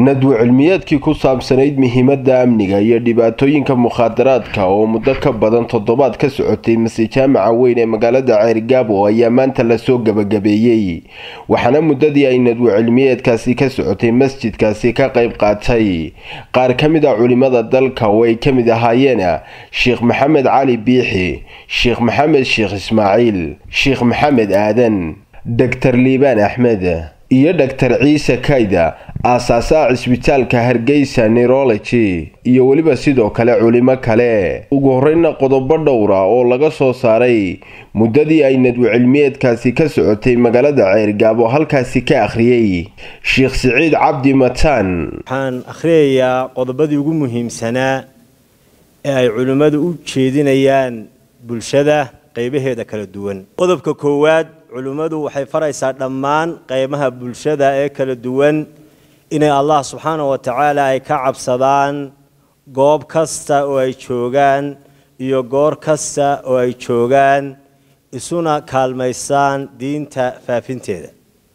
nadwo cilmiyeedkii ku saabsanayd muhiimadda amniga iyo dhibaatooyinka mukhaadaraadka oo muddo ka badan toddobaad ka socotay mase jaamaca weyn ee magaalada ceerigaabo ayaa maanta lasoo gabagabeeyey waxaana muddadii ay nadwo cilmiyeedkaasi ka socotay masjidkaasi ka qayb qaatay qaar ka mid a culimada dalka oo ay ka mid ahaayeen sheekh maxamed cali biixi sheekh maxamed sheekh ismaaciil sheekh maxamed aadan doctor liibaan axmed iyo dhaktar ciise kayda aasaasaha cisbitaalka hargeysa neurology iyo weliba sidoo kale culimo kale ugu horeyna qodobo dhowra oo laga soo saaray muddadii ay nadwo cilmiyeedkaasi ka socotay magaalada ceergaabo halkaasi ka akhriyey sheekh siciid cabdi mataan waxaan akhriyayaa qodobadii ugu muhiimsanaa ee ay culimmadu u jeedinayaan bulshada qaybaheeda kala duwan qodobka koowaad culimmadu waxay faraysaa dhammaan qaybaha bulshada ee kala duwan inay allah subxaana wa tacaala ay ka cabsadaan goob kasta oo ay joogaan iyo goor kasta oo ay joogaan isuna kaalmaysaan diinta faafinteeda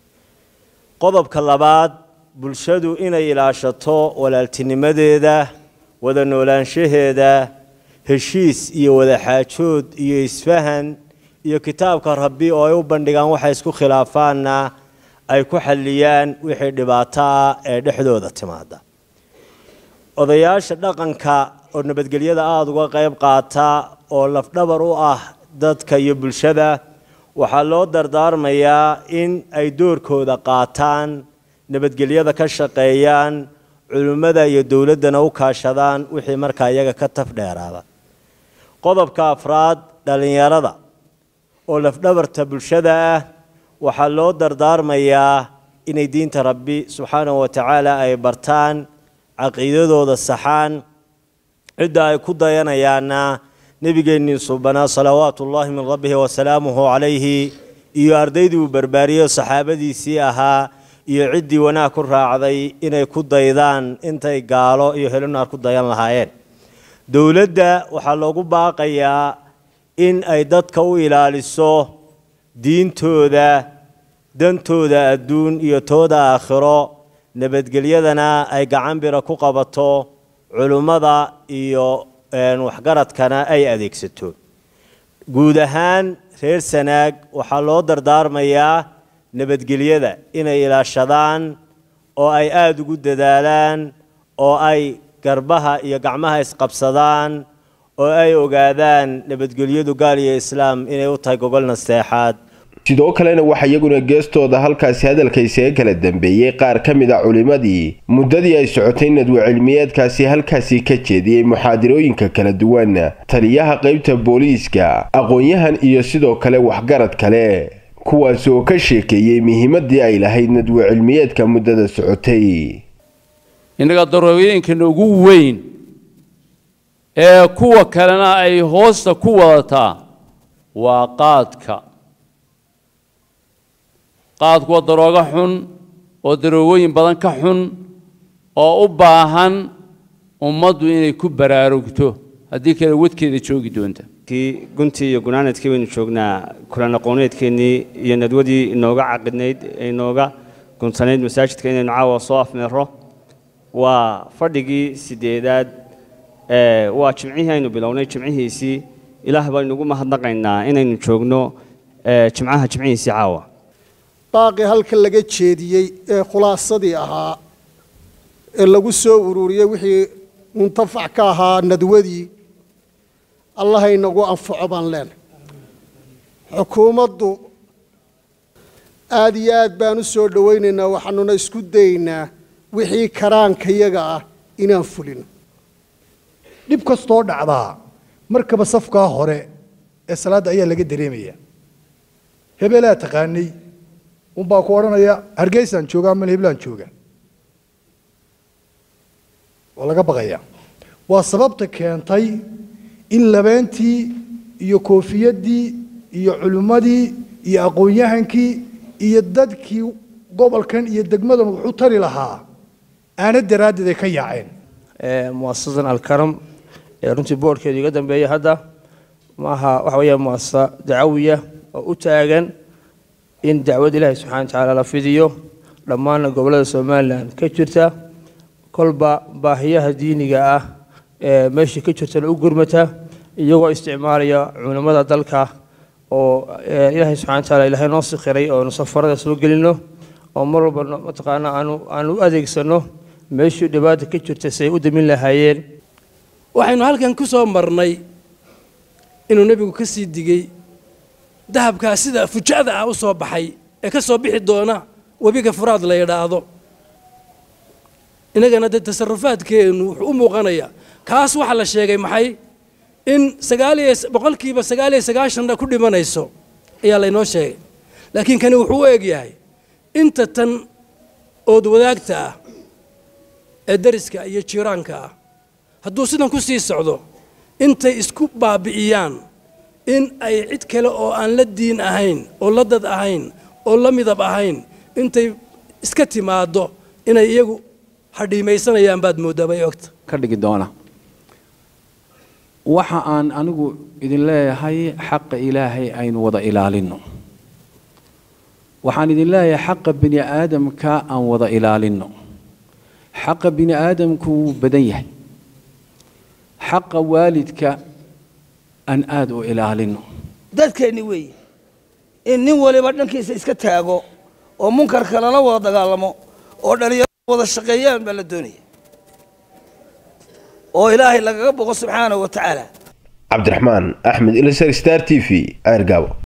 qodobka labaad bulshadu inay ilaashato walaaltinimadeeda wada noolaanshaheeda heshiis iyo wadaxaajood iyo isfahan iyo kitaabka rabbi oo ay u bandhigaan waxay isku khilaafaanna ay ku xalliyaan wixii dhibaato ah ee dhexdooda timaada odayaasha dhaqanka oo nabadgelyada aada uga qayb qaata oo lafdhabar u ah dadka iyo bulshada waxaa loo dardaarmayaa in ay doorkooda qaataan nabadgelyada ka shaqeeyaan culimmada iyo dowladdana u kaashadaan wixii markaa iyaga ka taf dheeraada qodobka afraad dhallinyarada oo lafdhabarta bulshada ah waxaa loo dardaarmayaa inay diinta rabbi subxaanahu wa tacaala ay bartaan caqiidadooda saxaan cidda ay ku dayanayaanna nebigeennii subanaa salawaatu ullaahi min rabbihi wasalaamuhu calayhi iyo ardaydii uu barbaariyey saxaabadiisii ahaa iyo ciddii wanaag ku raacday inay ku daydaan intay gaalo iyo helunaar ku dayan lahaayeen dowladda waxaa loogu baaqayaa in ay dadka u ilaaliso diintooda dantooda adduun iyo tooda aakhiro nabadgelyadana ay gacan bira ku qabato culummada iyo waxgaradkana ay adeegsato guud ahaan reer sanaag waxaa loo dardaarmayaa nabadgelyada inay ilaashadaan oo ay aada ugu dadaalaan oo ay garbaha iyo gacmaha isqabsadaan oo ay ogaadaan nabadgelyadu gaal iyo islaam inay u tahay gogol nasteexaad sidoo kalena waxaa iyaguna geestooda halkaasi hadalka isaga kala dambeeyey qaar ka mid a culimadii muddadii ay socotay nadwo cilmiyeedkaasi halkaasi ka jeediyey muxaadirooyinka kala duwan taliyaha qaybta booliiska aqoon-yahan iyo sidoo kale waxgarad kale kuwaas oo ka sheekeeyey muhiimadii ay lahayd nadwo cilmiyeedka muddada socotay innaga darooyinkan ugu weyn ee kuwa kalena ay hoosta ku wadataa waa qaadka qaadku waa daroogo xun oo daroogooyin badan ka xun oo u baahan ummaddu inay ku baraarugto haddii kale wadkeeda joogi doonta guntii iyo gunaanadkii baynu joognaa kulan aqooneedkeennii iyo nadwadii inooga caqidnayd ee inooga guntanayd masaajidka inaynu caawa soo afmeero waa fadhigii sideedaad waa jimcihii aynu bilownay jimcihiisii ilaah baynu ugu mahadnaqaynaa inaynu joogno jimcaha jimcihiisii caawa baaqii halka laga jeediyey ee khulaasadii ahaa ee lagu soo ururiyey wixii muntafac ka ahaa nadwadii allah inagu anfaco baan leenahay xukuumaddu aada iyo aad baan u soo dhowaynaynaa waxaanuna isku daynaa wixii karaankayaga ah inaan fulino dhib kastoo dhacdaa markaba safkaa hore ee salaadda ayaa laga dareemaya hebelaa taqaanay unbaa ku odhanaya hargeysaan joogaa mal heblaan jooga waa laga baqaya waa sababta keentay in labeentii iyo koofiyadii iyo culimmadii iyo aqoon-yahankii iyo dadkii gobolkan iyo degmadan wuxuu tari lahaa aana daraaddeed ay ka yaaceen muasasadan alkaram ee runtii boorhkeedu iga dambeeya hadda maaha waxa weeya muasasa dacawiya oo u taagan in dacwad ilaahay subxana wa tacaala la fidiyo dhammaanna gobollada somalilan ka jirta kolba baahiyaha diiniga ah ee meeshii ka jirtana u gurmata iyagoo isticmaalaya culimmada dalka oo ilaahay subxana wa taala ilaahay noo sikhiray oonu safarada soo gelino oo mar walba mataqaana aanu aanu u adeegsano meeshii dhibaata ka jirta si ay u damin lahaayeen waxaynu halkan ku soo marnay inuu nebigu ka sii digey dahabkaa sida fuja'da ah u soo baxay ee ka soo bixi doona webiga furaad la yidhaahdo innagana dee tasarufaadkeennu wuxuu u muuqanayaa kaas waxaa la sheegay maxay in sagaaliyo boqolkiiba sagaal iyo sagaashanna ku dhimanayso ayaa laynoo sheegay laakiin kani wuxuu u eg yahay inta tan ood wadaagta ah ee dariska iyo jiiraanka ah hadduu sidan ku sii socdo intay isku baabi'iyaan in ay cid kale oo aan la diin ahayn oo la dad ahayn oo la midab ahayn intay iska timaaddo inay iyagu hadhiimaysanayaan baad mooddaa bay ogta ka dhigi doona waxa aan anigu idin leeyahay xaqa ilaahay aynu wada ilaalinno waxaan idin leeyahay xaqa bini aadamka aan wada ilaalinno xaqa bini aadamku wuu badan yahay xaqa waalidka aan aada u ilaalinno dadkeenni weeye in nin waliba dhankiisa iska taago oo munkarka lala wada dagaalamo oo dhallinyaradu wada shaqeeyaan baa la doonaya oo ilaahay lagaga boqo subxaanahu wa tacaala cabdiraxmaan axmed ilsar star t v ceergaabo